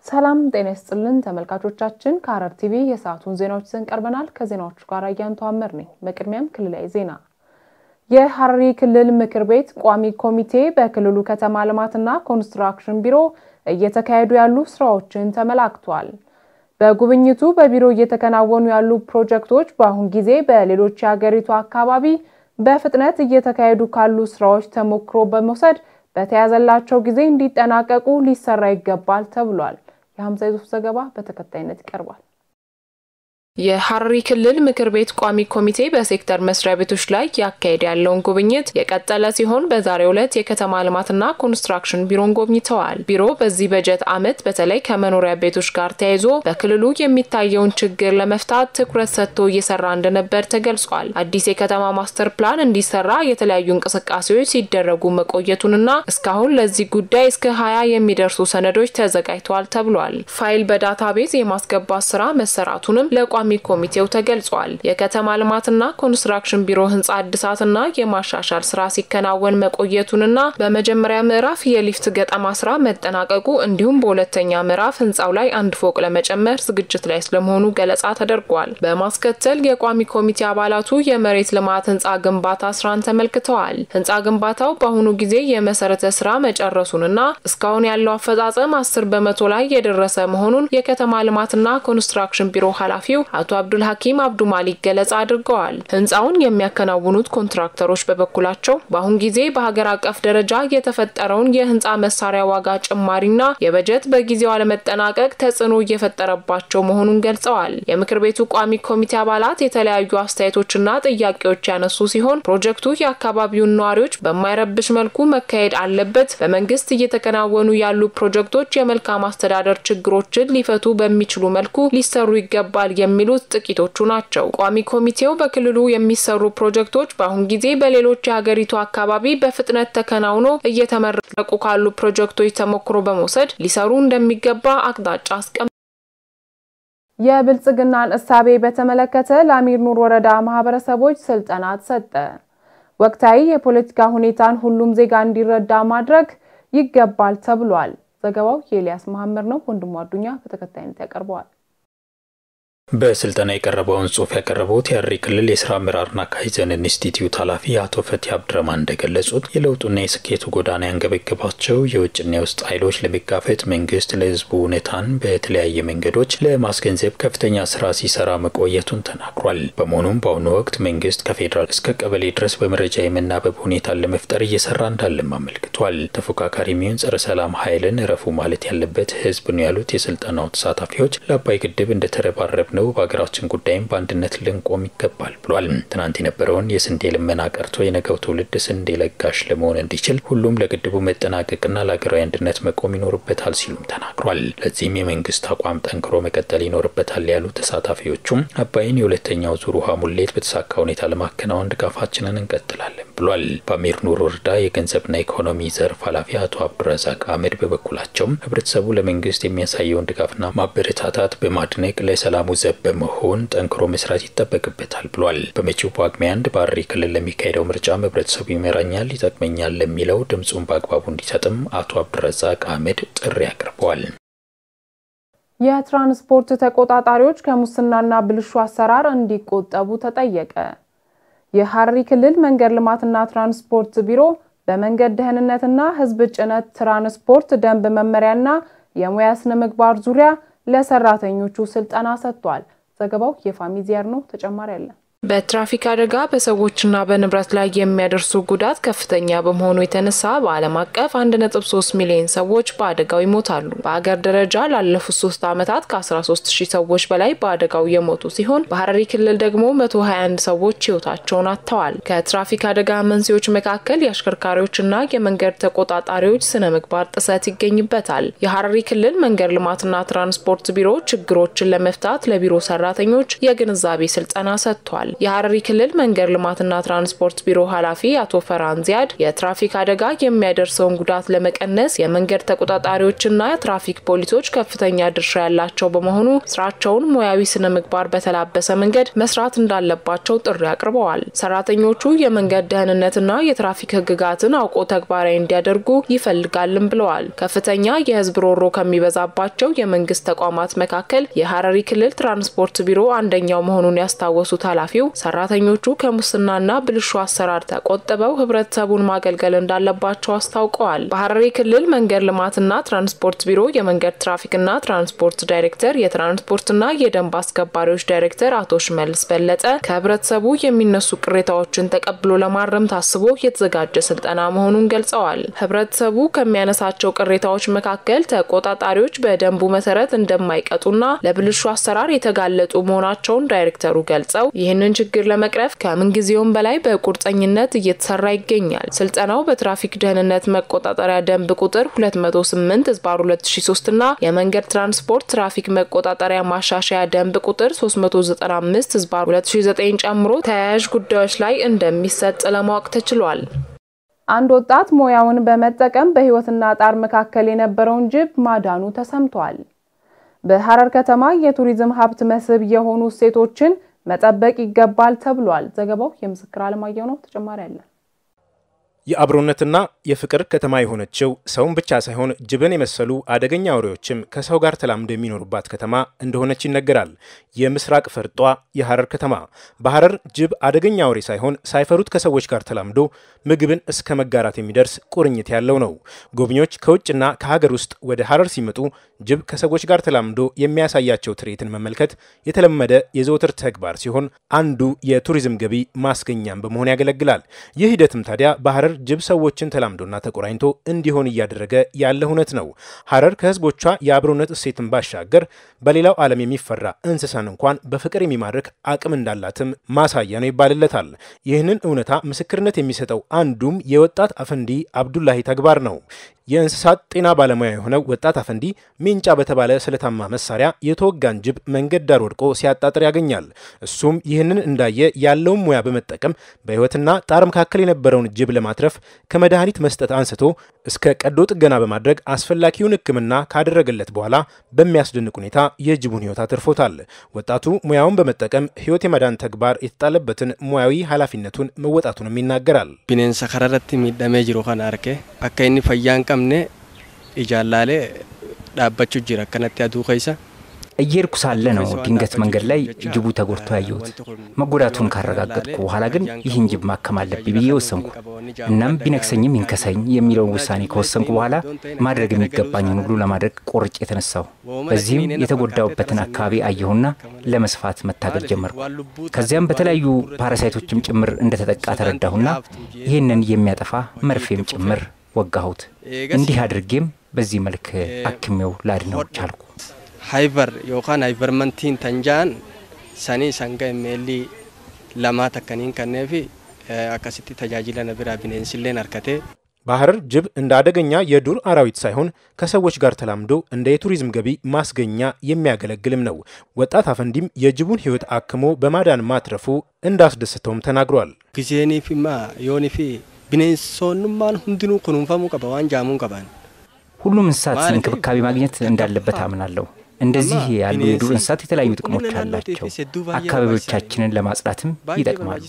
ሰላም ጤና ይስጥልን ተመልካቾቻችን፣ ከሐረር ቲቪ የሰዓቱን ዜናዎች ይዘን ቀርበናል። ከዜናዎቹ ጋር አያንቱ አመር ነኝ። በቅድሚያም ክልላዊ ዜና። የሐረሪ ክልል ምክር ቤት ቋሚ ኮሚቴ በክልሉ ከተማ ልማትና ኮንስትራክሽን ቢሮ እየተካሄዱ ያሉ ስራዎችን ተመላክቷል። በጉብኝቱ በቢሮ እየተከናወኑ ያሉ ፕሮጀክቶች በአሁን ጊዜ በሌሎች የሀገሪቱ አካባቢ በፍጥነት እየተካሄዱ ካሉ ስራዎች ተሞክሮ በመውሰድ በተያዘላቸው ጊዜ እንዲጠናቀቁ ሊሰራ ይገባል ተብሏል። የሀምሳ ዩሱፍ ዘገባ በተከታይነት ይቀርባል። የሐረሪ ክልል ምክር ቤት ቋሚ ኮሚቴ በሴክተር መስሪያ ቤቶች ላይ ያካሄደ ያለውን ጉብኝት የቀጠለ ሲሆን በዛሬው ዕለት የከተማ ልማትና ኮንስትራክሽን ቢሮን ጎብኝተዋል። ቢሮ በዚህ በጀት ዓመት በተለይ ከመኖሪያ ቤቶች ጋር ተያይዞ በክልሉ የሚታየውን ችግር ለመፍታት ትኩረት ሰጥቶ እየሰራ እንደነበር ተገልጿል። አዲስ የከተማ ማስተር ፕላን እንዲሰራ የተለያዩ እንቅስቃሴዎች ሲደረጉ መቆየቱንና እስካሁን ለዚህ ጉዳይ እስከ ሀያ የሚደርሱ ሰነዶች ተዘጋጅተዋል ተብሏል። ፋይል በዳታቤዝ የማስገባት ስራ መሰራቱንም ለቋሚ ኮሚቴው ተገልጿል። የከተማ ልማትና ኮንስትራክሽን ቢሮ ህንፃ እድሳትና የማሻሻል ስራ ሲከናወን መቆየቱንና በመጀመሪያ ምዕራፍ የሊፍት ገጠማ ስራ መጠናቀቁ እንዲሁም በሁለተኛ ምዕራፍ ህንፃው ላይ አንድ ፎቅ ለመጨመር ዝግጅት ላይ ስለመሆኑ ገለጻ ተደርጓል። በማስከተል የቋሚ ኮሚቴ አባላቱ የመሬት ልማት ህንፃ ግንባታ ስራን ተመልክተዋል። ህንፃ ግንባታው በአሁኑ ጊዜ የመሰረተ ስራ መጨረሱንና እስካሁን ያለው አፈጻጸም አስር በመቶ ላይ የደረሰ መሆኑን የከተማ ልማትና ኮንስትራክሽን ቢሮ ኃላፊው አቶ አብዱል ሀኪም አብዱ ማሊክ ገለጻ አድርገዋል። ህንፃውን የሚያከናውኑት ኮንትራክተሮች በበኩላቸው በአሁን ጊዜ በሀገር አቀፍ ደረጃ የተፈጠረውን የህንፃ መሳሪያ ዋጋ ጭማሪና የበጀት በጊዜው አለመጠናቀቅ ተጽዕኖ እየፈጠረባቸው መሆኑን ገልጸዋል። የምክር ቤቱ ቋሚ ኮሚቴ አባላት የተለያዩ አስተያየቶችና ጥያቄዎች ያነሱ ሲሆን ፕሮጀክቱ የአካባቢውን ነዋሪዎች በማይረብሽ መልኩ መካሄድ አለበት፣ በመንግስት እየተከናወኑ ያሉ ፕሮጀክቶች የመልካም አስተዳደር ችግሮችን ሊፈቱ በሚችሉ መልኩ ሊሰሩ ይገባል የሚሉት ጥቂቶቹ ናቸው። ቋሚ ኮሚቴው በክልሉ የሚሰሩ ፕሮጀክቶች በአሁን ጊዜ በሌሎች የሀገሪቱ አካባቢ በፍጥነት ተከናውኖ እየተመረቁ ካሉ ፕሮጀክቶች ተሞክሮ በመውሰድ ሊሰሩ እንደሚገባ አቅጣጫ አስቀምጧል። የብልጽግናን እሳቤ በተመለከተ ለአሚር ኑር ወረዳ ማህበረሰቦች ስልጠና ተሰጠ። ወቅታዊ የፖለቲካ ሁኔታን ሁሉም ዜጋ እንዲረዳ ማድረግ ይገባል ተብሏል። ዘገባው የኤልያስ መሐመድ ነው። ወንድሙ አዱኛ በተከታይነት ያቀርበዋል። በስልጠና የቀረበውን ጽሑፍ ያቀረቡት የሐረሪ ክልል የስራ አመራርና ካይዘን ኢንስቲትዩት ኃላፊ አቶ ፈቲ አብድረማን እንደገለጹት የለውጡና የስኬቱ ጎዳና ያንገበገባቸው የውጭና የውስጥ ኃይሎች ለመጋፈጥ መንግስት ለህዝቡ እውነታን በተለያየ መንገዶች ለማስገንዘብ ከፍተኛ ስራ ሲሰራ መቆየቱን ተናግሯል። በመሆኑም በአሁኑ ወቅት መንግስት ከፌዴራል እስከ ቀበሌ ድረስ በመረጃ የመናበብ ሁኔታን ለመፍጠር እየሰራ እንዳለም አመልክቷል። ተፎካካሪ የሚሆን ጸረ ሰላም ኃይልን እረፉ ማለት ያለበት ህዝብ ነው ያሉት የስልጠናው ተሳታፊዎች ለአባይ ግድብ እንደተረባረብ ነው በሀገራችን ጉዳይም በአንድነት ልንቆም ይገባል ብሏል። ትናንት የነበረውን የስንዴ ልመና ቀርቶ የነገው ትውልድ ስንዴ ለጋሽ ለመሆን እንዲችል ሁሉም ለግድቡ መጠናቀቅና ለሀገራዊ አንድነት መቆም ይኖርበታል ሲሉም ተናግሯል። ለዚህም የመንግስት አቋም ጠንክሮ መቀጠል ይኖርበታል ያሉ ተሳታፊዎቹም አባይን የሁለተኛው ዙር ውሃ ሙሌት በተሳካ ሁኔታ ለማከናወን ድጋፋችንን እንቀጥላለን ብሏል። በአሚር ኑር ወረዳ የገንዘብና ኢኮኖሚ ዘርፍ ኃላፊ አቶ አብዱረዛቅ አህመድ በበኩላቸውም ህብረተሰቡ ለመንግስት የሚያሳየውን ድጋፍና ማበረታታት በማድነቅ ለሰላሙ ዘብ በመሆን ጠንክሮ መስራት ይጠበቅበታል ብሏል። በመጪው ጳጉሜ አንድ በሐረሪ ክልል ለሚካሄደው ምርጫም ህብረተሰቡ ይመራኛል፣ ይጠቅመኛል ለሚለው ድምፁን በአግባቡ እንዲሰጥም አቶ አብዱረዛቅ አህመድ ጥሪ አቅርበዋል። የትራንስፖርት ተቆጣጣሪዎች ከሙስናና ብልሹ አሰራር እንዲቆጠቡ ተጠየቀ። የሐረሪ ክልል መንገድ ልማትና ትራንስፖርት ቢሮ በመንገድ ደህንነትና ህዝብ ጭነት ትራንስፖርት ደንብ መመሪያና የሙያ ስነ ምግባር ዙሪያ ለሰራተኞቹ ስልጠና ሰጥቷል። ዘገባው የፋሚዚያር ነው። ተጨማሪ አለ። በትራፊክ አደጋ በሰዎችና በንብረት ላይ የሚያደርሱ ጉዳት ከፍተኛ በመሆኑ የተነሳ በዓለም አቀፍ 1.3 ሚሊዮን ሰዎች በአደጋው ይሞታሉ። በአገር ደረጃ ላለፉት ሶስት ዓመታት ከ13 ሺህ ሰዎች በላይ በአደጋው የሞቱ ሲሆን በሐረሪ ክልል ደግሞ 121 ሰዎች ህይወታቸውን አጥተዋል። ከትራፊክ አደጋ መንስኤዎች መካከል የአሽከርካሪዎችና የመንገድ ተቆጣጣሪዎች ስነ ምግባር ጥሰት ይገኝበታል። የሐረሪ ክልል መንገድ ልማትና ትራንስፖርት ቢሮ ችግሮችን ለመፍታት ለቢሮ ሰራተኞች የግንዛቤ ስልጠና ሰጥቷል። ገልጸዋል። የሀረሪ ክልል መንገድ ልማትና ትራንስፖርት ቢሮ ኃላፊ አቶ ፈራን ዚያድ የትራፊክ አደጋ የሚያደርሰውን ጉዳት ለመቀነስ የመንገድ ተቆጣጣሪዎችና የትራፊክ ፖሊሶች ከፍተኛ ድርሻ ያላቸው በመሆኑ ስራቸውን ሙያዊ ስነ ምግባር በተላበሰ መንገድ መስራት እንዳለባቸው ጥሪ አቅርበዋል። ሰራተኞቹ የመንገድ ደህንነትና የትራፊክ ሕግጋትን አውቆ ተግባራዊ እንዲያደርጉ ይፈልጋልም ብለዋል። ከፍተኛ የህዝብ ሮሮ ከሚበዛባቸው የመንግስት ተቋማት መካከል የሀረሪ ክልል ትራንስፖርት ቢሮ አንደኛው መሆኑን ያስታወሱት ኃላፊው ሰራተኞቹ ከሙስናና ብልሹ አሰራር ተቆጥበው ህብረተሰቡን ማገልገል እንዳለባቸው አስታውቀዋል። በሀረሪ ክልል መንገድ ልማትና ትራንስፖርት ቢሮ የመንገድ ትራፊክና ትራንስፖርት ዳይሬክተር የትራንስፖርትና የደንብ አስከባሪዎች ዳይሬክተር አቶ ሽመልስ በለጠ ከህብረተሰቡ የሚነሱ ቅሬታዎችን ተቀብሎ ለማረም ታስቦ የተዘጋጀ ስልጠና መሆኑን ገልጸዋል። ህብረተሰቡ ከሚያነሳቸው ቅሬታዎች መካከል ተቆጣጣሪዎች በደንቡ መሰረት እንደማይቀጡና ለብልሹ አሰራር የተጋለጡ መሆናቸውን ዳይሬክተሩ ገልጸው ይህንን ችግር ለመቅረፍ ከምንጊዜውም በላይ በቁርጠኝነት እየተሰራ ይገኛል። ስልጠናው በትራፊክ ደህንነት መቆጣጠሪያ ደንብ ቁጥር 208 ህዝባር 2003 እና የመንገድ ትራንስፖርት ትራፊክ መቆጣጠሪያ ማሻሻያ ደንብ ቁጥር 395 ህዝባር 2009 ጨምሮ ተያያዥ ጉዳዮች ላይ እንደሚሰጥ ለማወቅ ተችሏል። አንድ ወጣት ሙያውን በመጠቀም በህይወትና ጣር መካከል የነበረውን ጅብ ማዳኑ ተሰምቷል። በሐረር ከተማ የቱሪዝም ሀብት መስህብ የሆኑ እሴቶችን መጠበቅ ይገባል ተብሏል። ዘገባው የምስክር አለማየሁ ነው። ተጨማሪ አለ። የአብሮነትና የፍቅር ከተማ የሆነችው ሰውን ብቻ ሳይሆን ጅብን የመሰሉ አደገኛ አውሬዎችም ከሰው ጋር ተላምዶ የሚኖሩባት ከተማ እንደሆነች ይነገራል። የምስራቅ ፈርጧ የሐረር ከተማ በሐረር ጅብ አደገኛ አውሬ ሳይሆን ሳይፈሩት ከሰዎች ጋር ተላምዶ ምግብን እስከ መጋራት የሚደርስ ቁርኝት ያለው ነው። ጎብኚዎች ከውጭና ከሀገር ውስጥ ወደ ሐረር ሲመጡ ጅብ ከሰዎች ጋር ተላምዶ የሚያሳያቸው ትርኢትን መመልከት የተለመደ የዘወትር ተግባር ሲሆን አንዱ የቱሪዝም ገቢ ማስገኛም በመሆን ያገለግላል። ይህ ሂደትም ታዲያ በሐረር ጅብ ሰዎችን ተላምዶና ተቆራኝቶ እንዲሆን እያደረገ ያለ እውነት ነው። ሐረር ከህዝቦቿ የአብሮነት እሴትን ባሻገር በሌላው ዓለም የሚፈራ እንስሳን እንኳን በፍቅር የሚማርክ አቅም እንዳላትም ማሳያ ነው ይባልለታል። ይህንን እውነታ ምስክርነት የሚሰጠው አንዱም የወጣት አፈንዲ አብዱላሂ ተግባር ነው። የእንስሳት ጤና ባለሙያ የሆነው ወጣት አፈንዲ ሜንጫ በተባለ ስለታማ መሳሪያ የተወጋን ጅብ መንገድ ዳር ወድቆ ሲያጣጥር ያገኛል። እሱም ይህንን እንዳየ ያለውን ሙያ በመጠቀም በህይወትና ጣር መካከል የነበረውን ጅብ ለማትረፍ ከመድኃኒት መስጠት አንስቶ እስከ ቀዶ ጥገና በማድረግ አስፈላጊውን ሕክምና ካደረገለት በኋላ በሚያስደንቅ ሁኔታ የጅቡን ህይወት አትርፎታል። ወጣቱ ሙያውን በመጠቀም ህይወት የማዳን ተግባር የተጣለበትን ሙያዊ ኃላፊነቱን መወጣቱንም ይናገራል። ቢኔንሳ ከረረት ሚደሜ ጅሩ ከን አርኬ አካ ኢኒ ፈያን ቀምኔ ኢጃላሌ ዳባቹ ጅራ ከነቲ አዱ ከይሳ እየሄድኩ ሳለ ነው ድንገት መንገድ ላይ ጅቡ ተጎድቶ ያየሁት። መጎዳቱን ካረጋገጥኩ በኋላ ግን ይህን ጅብ ማከም አለብኝ ብዬ ወሰንኩ። እናም ቢነክሰኝም ይንከሰኝ የሚለውን ውሳኔ ከወሰንኩ በኋላ ማድረግ የሚገባኝን ሁሉ ለማድረግ ቆርጬ የተነሳሁ። በዚህም የተጎዳውበትን አካባቢ አየሁና ለመስፋት መታገል ጀመርኩ። ከዚያም በተለያዩ ፓራሳይቶችም ጭምር እንደተጠቃ ተረዳሁና ይህንን የሚያጠፋ መርፌም ጭምር ወጋሁት። እንዲህ አድርጌም በዚህ መልክ አክሜው ላድነው ቻልኩ። ሃይቨር ዮካን ሃይቨርመንቲን ተንጃን ሰኒ ሰንጋ ኤሜሊ ለማ ተከኒን ከኔፊ አካሲቲ ተጃጅለ ነቢራ ቢኔንስሌን አርከቴ በሐረር ጅብ እንደ አደገኛ የዱር አራዊት ሳይሆን ከሰዎች ጋር ተላምዶ እንደ የቱሪዝም ገቢ ማስገኛ የሚያገለግልም ነው። ወጣት አፈንዲም የጅቡን ሕይወት አክሞ በማዳን ማትረፉ እንዳስደስተውም ተናግሯል። ጊዜኒፊማ ዮኒፊ ቢኔንሶኑማን ሁንድኑ ኩኑንፈሙ ቀባ ዋን ጃሙን ቀባን ሁሉም እንስሳት እንክብካቤ ማግኘት እንዳለበት አምናለሁ። እንደዚህ ያሉ የዱር እንስሳት የተለያዩ ጥቅሞች አላቸው። አካባቢዎቻችንን ለማጽዳትም ይጠቅማሉ።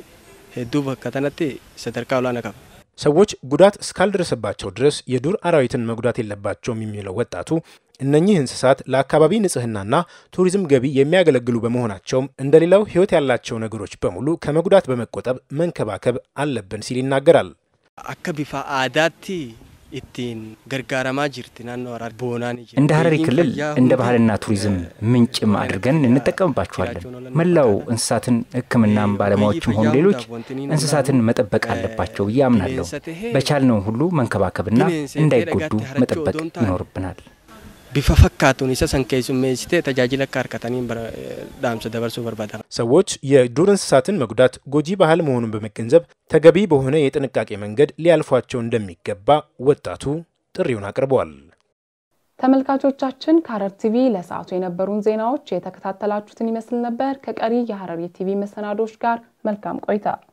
ሄዱ በከተነቲ ሰደርካ ላነ ቀባ ሰዎች ጉዳት እስካልደረሰባቸው ድረስ የዱር አራዊትን መጉዳት የለባቸውም የሚለው ወጣቱ እነኚህ እንስሳት ለአካባቢ ንጽህናና ቱሪዝም ገቢ የሚያገለግሉ በመሆናቸውም እንደሌላው ሕይወት ያላቸው ነገሮች በሙሉ ከመጉዳት በመቆጠብ መንከባከብ አለብን ሲል ይናገራል። አከ ቢፋ አዳቲ ኢቲን ገርጋረማ ጅርቲ ናኖ አራር ቦናን እንደ ሐረሪ ክልል እንደ ባህልና ቱሪዝም ምንጭም አድርገን እንጠቀምባቸዋለን። መላው እንስሳትን ሕክምናም ባለሙያዎችም ሆኑ ሌሎች እንስሳትን መጠበቅ አለባቸው ብዬ አምናለሁ። በቻልነው ሁሉ መንከባከብና እንዳይጎዱ መጠበቅ ይኖርብናል። ቢፈ ፈካቱን isa san keessummeessite tajaajila akka harkataniin dhaamsa dabarsuu barbaada. ሰዎች የዱር እንስሳትን መጉዳት ጎጂ ባህል መሆኑን በመገንዘብ ተገቢ በሆነ የጥንቃቄ መንገድ ሊያልፏቸው እንደሚገባ ወጣቱ ጥሪውን አቅርበዋል። ተመልካቾቻችን ከሐረር ቲቪ ለሰዓቱ የነበሩን ዜናዎች የተከታተላችሁትን ይመስል ነበር። ከቀሪ የሐረሪ ቲቪ መሰናዶች ጋር መልካም ቆይታ